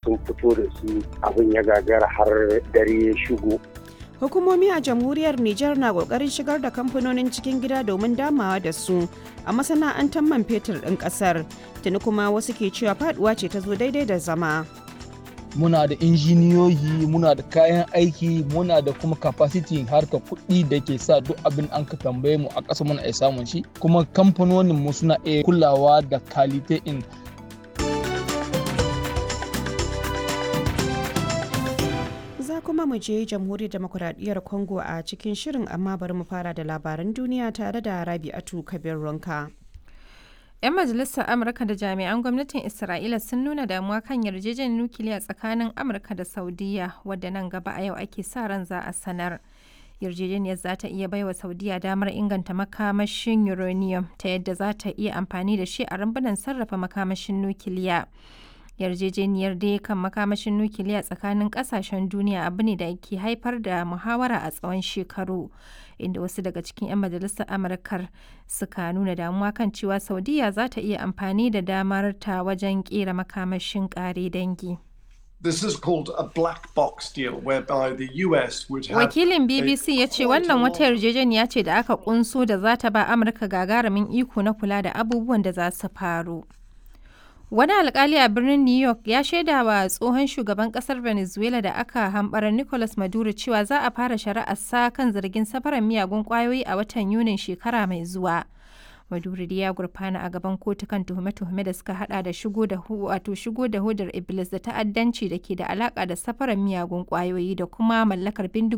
sun fito da su abin ya gagara har dare ya shigo Hukumomi a jamhuriyar Nijar na kokarin shigar da kamfanonin cikin gida domin damawa da su a masana'antar man fetur ɗin ƙasar. Tuni kuma wasu ke cewa faduwa ce ta zo daidai da zama. muna da injiniyoyi muna da kayan aiki muna da kuma capacity harka kuɗi da ke sa duk abin an ka tambaye mu a ƙasa muna iya samun shi kuma kamfanonin mu suna iya kulawa da kalite in Za kuma mu je jamhuriyar demokuraɗiyyar Congo a cikin shirin amma bari mu fara da labaran duniya tare da Rabi'atu Kabir Ronka. 'Yan majalisar Amurka da jami'an gwamnatin Isra'ila sun nuna damuwa kan yarjejeniyar nukiliya tsakanin Amurka da Saudiya wadda nan gaba a yau ake sa ran za a sanar. Yarjejeniyar za ta iya baiwa Saudiya damar inganta makamashin uranium ta yadda za ta iya amfani da shi a rumbunan sarrafa makamashin nukiliya. Yarjejeniyar dai kan makamashin nukiliya tsakanin kasashen duniya abu ne da ke haifar da muhawara a tsawon shekaru. inda wasu daga cikin 'yan majalisar amurkar suka nuna damuwa kan cewa saudiya za ta iya amfani da damar ta wajen kera makamashin kare dangi This is called a black box deal whereby the US would have wakilin bbc ya ce wannan wata yarjejeniya ce da aka kunso da za ta ba amurka gagarumin iko na kula da abubuwan da za su faru Wani alkali a birnin New York ya shaida wa tsohon shugaban kasar Venezuela da aka hambara Nicolas Maduro cewa za a fara shari'ar sa kan zargin safarar miyagun kwayoyi a watan Yunin shekara mai zuwa. Maduro ya gurfana a gaban kotu kan tuhume-tuhume da suka hada da shigo da wato shigo da hudar Iblis da ta'addanci da ke da alaka da safarar miyagun kwayoyi da kuma mallakar bindigo